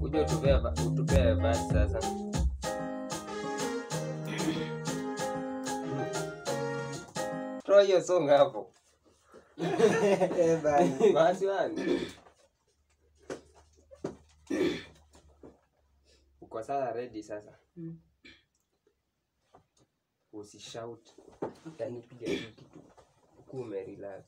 kuja utupee ba- utupee basi sasa toa hiyo song hapo Eh, bana. basi wani uko sasa ready sasa Mm. usishout yani piga tu kitu huku umerelax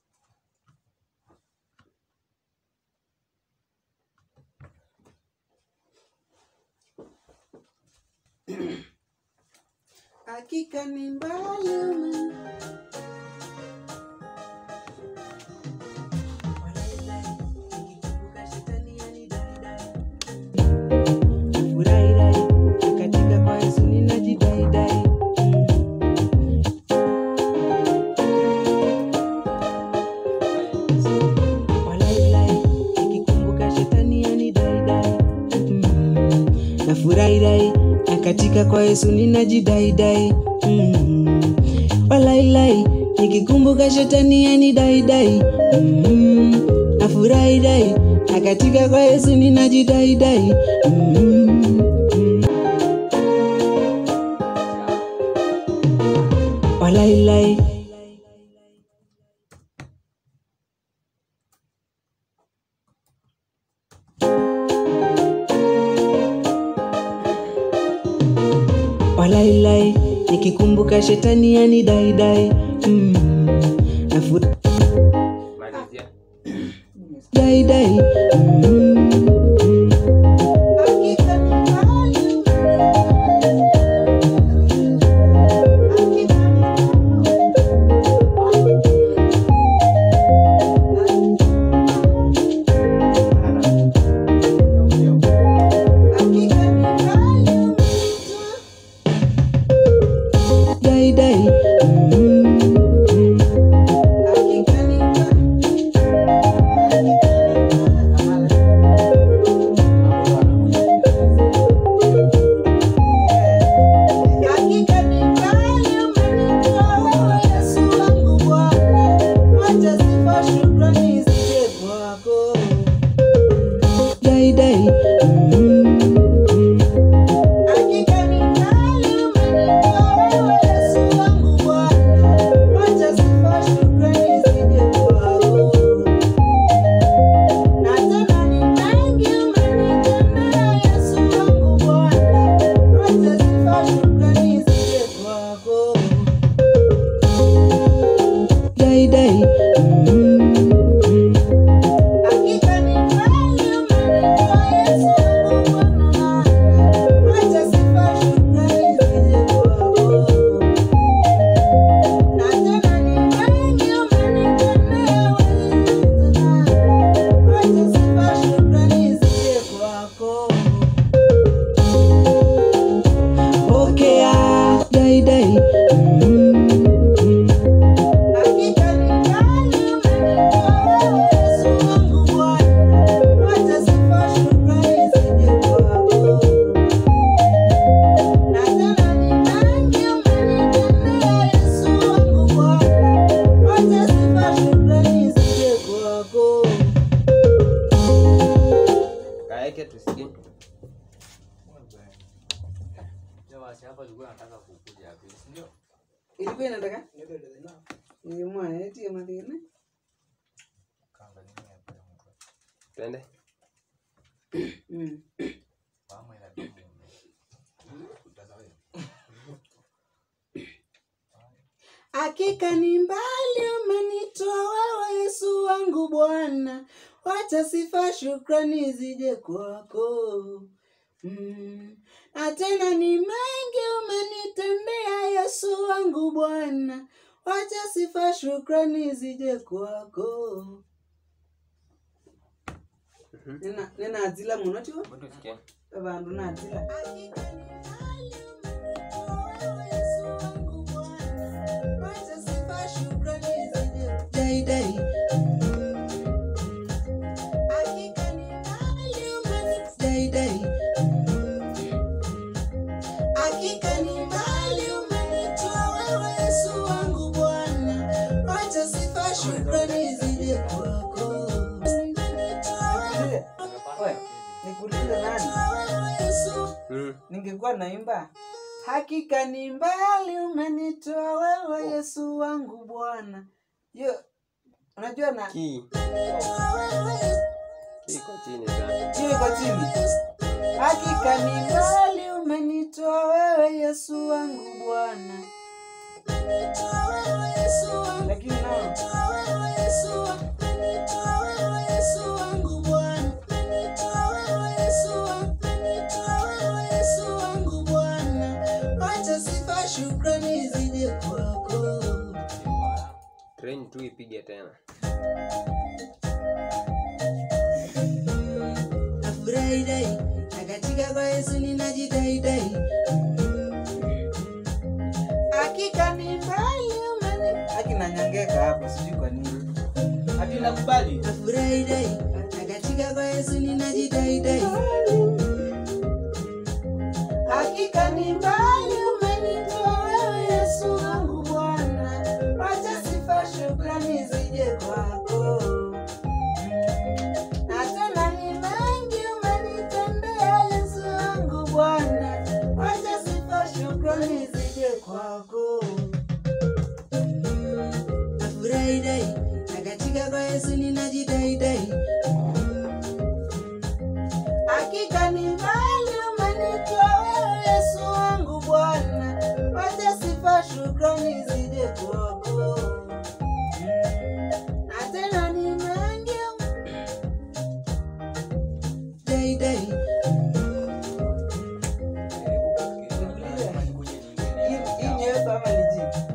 Hakika ni mbali ume- Furahi katika kwa Yesu ninajidaidai Walailai, nikikumbuka shetani yanidaidai Mm. nafurahirai na katika kwa yesu ninajidaidai Mm. walailai nikikumbuka shetani yanidaidai Mm. nafurahirai na katika kwa yesu ninajidaidai Mm. walailai walailai nikikumbuka shetani yanidaidai mm. nafurahi malizia daidai mm. daidai mm. daidai mm. daidai mm. pokea daidai mm. kaeke tusikie ilikuwa inataka nimwaetie mathina twende Mm. Hakika ni mbali umenitoa wewe Yesu wangu Bwana, wacha sifa shukrani zije kwako. Mm. Na tena ni mengi umenitendea Yesu wangu Bwana, wacha sifa shukrani zije kwako. Nena nena azila muno tiwo Hebu tusikie abandu nazila dai dai dai dai Hakika ni mbali umenitoa wewe Yesu wangu Bwana, wacha sifa shukrani zije kwako. Umenitoa wewe. Nikuulize nani? ningekuwa naimba hakika ni mbali umenitoa wewe yesu wangu bwana hiyo unajua na Key. Key iko chini sana. hiyo iko chini hakika ni mbali umenitoa wewe yesu wangu bwana lakini no shukrani zije kwako Train tu ipige tena. nafurahi dai na katika kwa yesu ninajidaidai hakika ni mbali umeni akinanyangeka hapo sijui kwa nini Hadi nakubali. nafurahi dai na katika kwa yesu ninajidaidai hakika ni mbali umenitoa wewe yesu wangu bwana wacha sifa shukrani zije kwako na tena ni mengi umenitendea yesu wangu bwana wacha sifa shukrani zije kwako nafurahi dai na katika kwa yesu ninajidaidai hakika ni mbali umenitoa wewe yesu wangu bwana wacha sifa shukrani zije kwako na tena ni mengi daidai hii nyeupe ama ni jivu?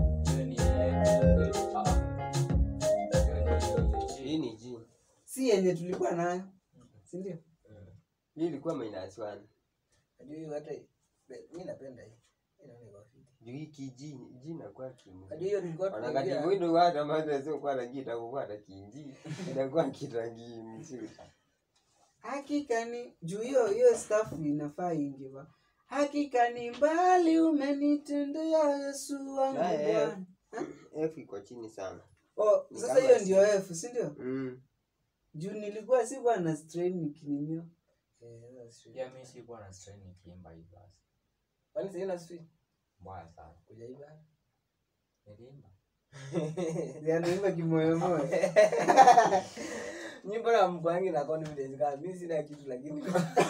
Hii ni G. si yenye tulikuwa nayo sindio Hii ilikuwa minus one. Hadi hata mimi napenda hii. Inaona iko fiti. Juu hii ki G, G inakuwa kimu. Hadi hiyo tulikuwa Wanakati tunaongea. mwindo hata maana sio kwa rangi itakuwa na kinji. Inakuwa kirangi mzuri. hakika ni juu hiyo hiyo staff inafaa ingiva hakika ni mbali umenitendea yesu wangu Naye, bwana F iko chini sana. oh, Ni sasa kama hiyo si- ndio f sindio Mm. juu nilikuwa sikuwa na strain nikinimio Eh, that's true. pia mi sikuwa na strain nikiimba hii basi Kwani sasa ina street? mbaya sana Hujaiba? niliimba anaimba kimoyomoyo Nyimbo na mkwangi na confidence kama mimi sina kitu lakini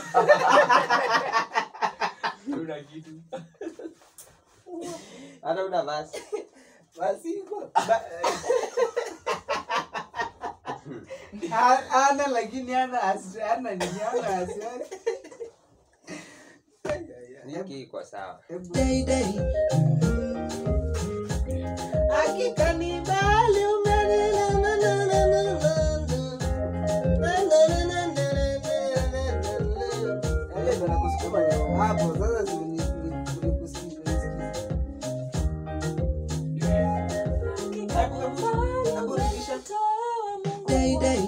tuna kitu Hata una basi. basi iko. A- ana lakini ana asi- ana nini ana asiwasi Hiki iko sawa. daidai hakika ni mbali hapo sasa si uni- uni- unikusikiza, unisikiza. Hapo rudisha. Daidai.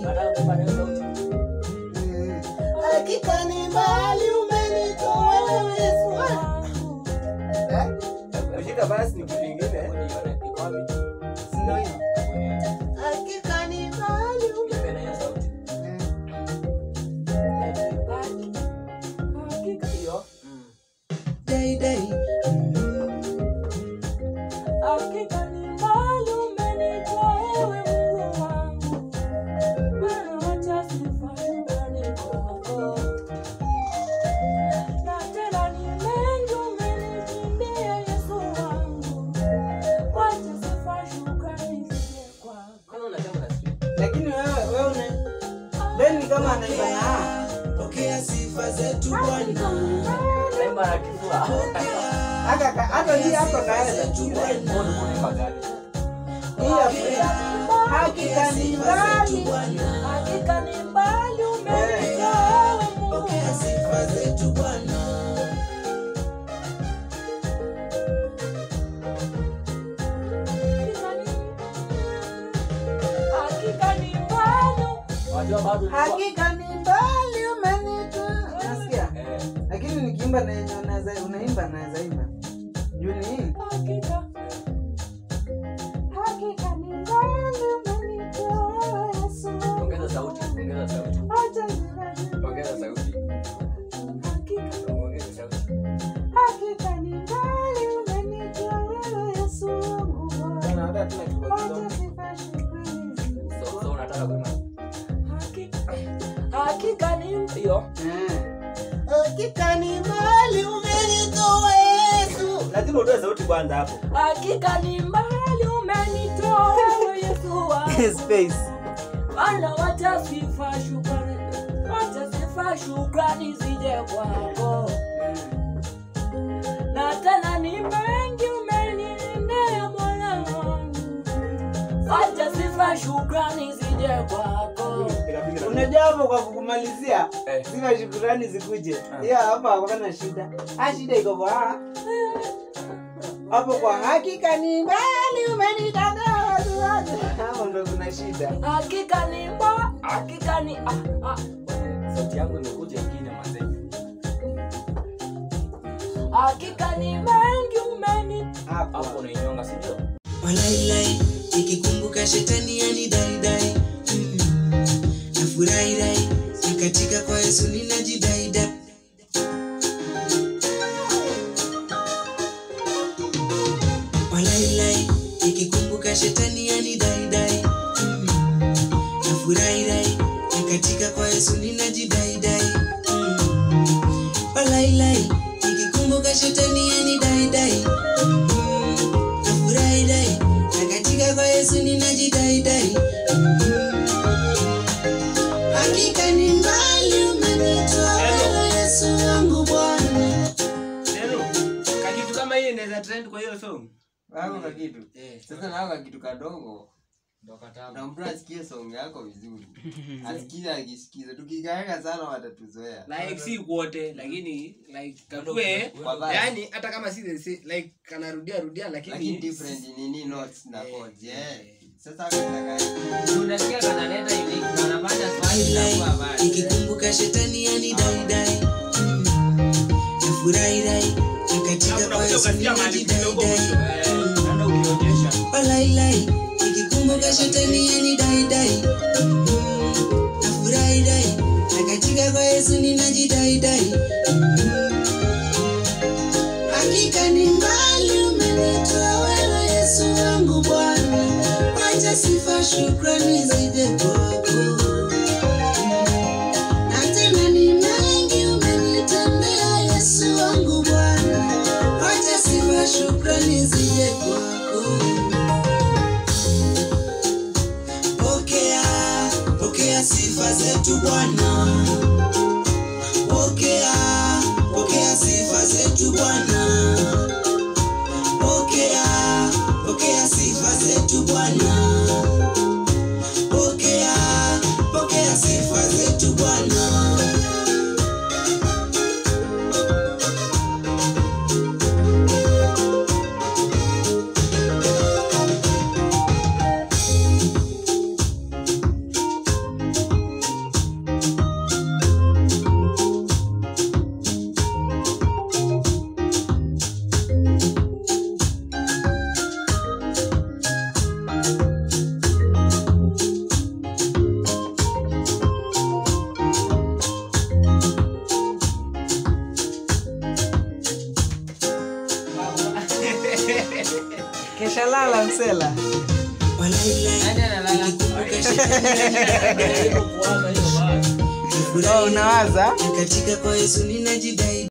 Eh. hakika ni mbali umenitoa wewe Yesu wangu. Eh? Kushika basi ni kitu kingine. Si ndio hiyo? Hakika ni mbali ume- Eh. Daidai. Kwani unasema na street? lakini wewe wewe una then ni kama anaimba na pokea sifa zetu Bwana naimba na kifua hata ka- hata hii hapa kaenda hii hapa hakika ni mbali pokea sifa zetu Bwana hakika ni mbali umenitoa nasikia lakini nikiimba na yenye unaweza unaimba naweza imba juu ni hii ongeza sauti ongeza sauti ongeza sauti ongeza sauti hakika ni hiyo Eh. Hakika ni mbali umenitoa Yesu. Lazima utoe sauti kwanza hapo. hakika ni mbali umenitoa wewe Yesu wangu. Space. Bwana wacha sifa shukrani, wacha sifa shukrani zije kwako, na tena ni mengi umenitendea Bwana wangu, wacha sifa shukrani zije kwako. unajua hapo kwa kukumalizia Eh. sifa shukurani zikuje hiyo hapo hakuna shida ah shida iko kwa hapo kwa hakika ni mbali umenitendea watu wote. hapo ndo kuna shida Hakika ni mba, hakika ni ah, ah. Sauti yangu imekuja ingine mazee. Hakika ni mengi umeni hapo hapo unainyonga, si ndio? walailai nikikumbuka shetani yani daidai mm. nafurahirai nikatika kwa yesu ninajidaida walailai nikikumbuka shetani yani daidai mm. nafurahirai nikatika kwa yesu ninajidaidai mm. walailai nikikumbuka shetani yani daidai mm. nafurahirai nakatika kwa yesu ninajidaidai hakika ni mbali umenitoa wewe yesu wangu bwana Kakitu kama hiyo inaweza trend kwa hiyo song. Wako na kitu. Eh. Sasa nako kitu kadogo. Ndo katamu. Na mtu asikie song yako vizuri. Asikize akisikiza. Tukikaweka sana watatuzoea. Like si wote lakini like kakue Wabaya. yani hata kama si the same, like kanarudia rudia Lakini lakini different nini notes na chords. Eh. Eh. Sasa kataka unasikia kanaleta unique kanafanya swali Daidai, inakuwa bad. nikikumbuka shetani yani daidai Mm. nafurahirai nakatika kwa yesu ninajidaidai naenda ukionyesha walailai nikikumbuka shetani yani daidai Mm. nafurahirai nakatika kwa yesu ninajidaidai Mm. hakika ni mbali umenitoa wewe yesu wangu bwana wacha sifa shukrani zije kwako na tena ni mengi umenitendea yesu wangu bwana wacha sifa shukrani zije kwako pokea pokea sifa zetu bwana pokea pokea sifa zetu bwana pokea pokea sifa zetu bwana pokea pokea sifa zetu bwana kesha lala msela Nani analala? Jaribu kuwaza hiyo basi. oh, unawaza katika kwa yesu ninajidai